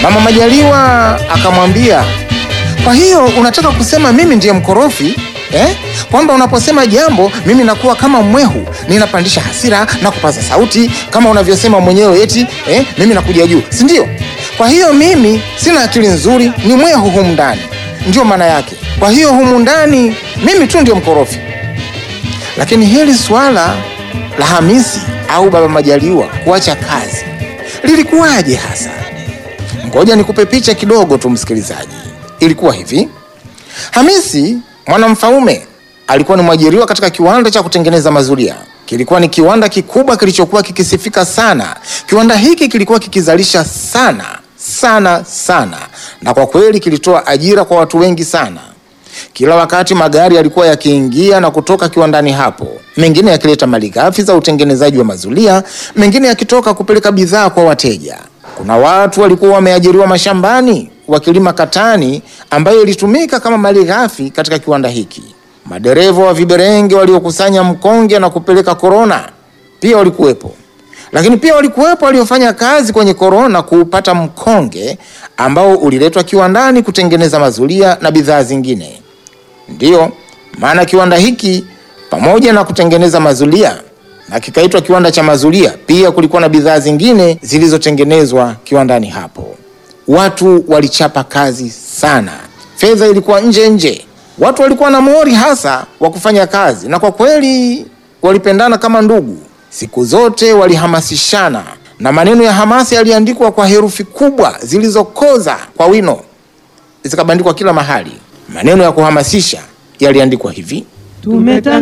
Mama Majaliwa akamwambia, kwa hiyo unataka kusema mimi ndiye mkorofi eh? Kwamba unaposema jambo mimi nakuwa kama mwehu, ninapandisha hasira na kupaza sauti kama unavyosema mwenyewe eti eh? Mimi nakuja juu, si ndio? Kwa hiyo mimi sina akili nzuri, ni mwehu humu ndani, ndio maana yake. Kwa hiyo humu ndani mimi tu ndio mkorofi. Lakini hili swala la Hamisi au Baba Majaliwa kuacha kazi lilikuwaje hasa? Ngoja nikupe picha kidogo tu, msikilizaji. Ilikuwa hivi: Hamisi Mwanamfaume alikuwa ni mwajiriwa katika kiwanda cha kutengeneza mazulia. Kilikuwa ni kiwanda kikubwa kilichokuwa kikisifika sana. Kiwanda hiki kilikuwa kikizalisha sana sana sana, na kwa kweli kilitoa ajira kwa watu wengi sana. Kila wakati magari yalikuwa yakiingia na kutoka kiwandani hapo, mengine yakileta malighafi za utengenezaji wa mazulia, mengine yakitoka kupeleka bidhaa kwa wateja. Kuna watu walikuwa wameajiriwa mashambani wakilima katani ambayo ilitumika kama malighafi katika kiwanda hiki. Madereva wa viberenge waliokusanya mkonge na kupeleka korona pia walikuwepo, lakini pia walikuwepo waliofanya kazi kwenye korona kuupata mkonge ambao uliletwa kiwandani kutengeneza mazulia na bidhaa zingine. Ndiyo maana kiwanda hiki pamoja na kutengeneza mazulia na kikaitwa kiwanda cha mazulia, pia kulikuwa na bidhaa zingine zilizotengenezwa kiwandani hapo. Watu walichapa kazi sana, fedha ilikuwa nje nje, watu walikuwa na mori hasa wa kufanya kazi, na kwa kweli walipendana kama ndugu. Siku zote walihamasishana, na maneno ya hamasa yaliandikwa kwa herufi kubwa zilizokoza kwa wino, zikabandikwa kila mahali. Maneno ya kuhamasisha yaliandikwa hivi: Tumetanga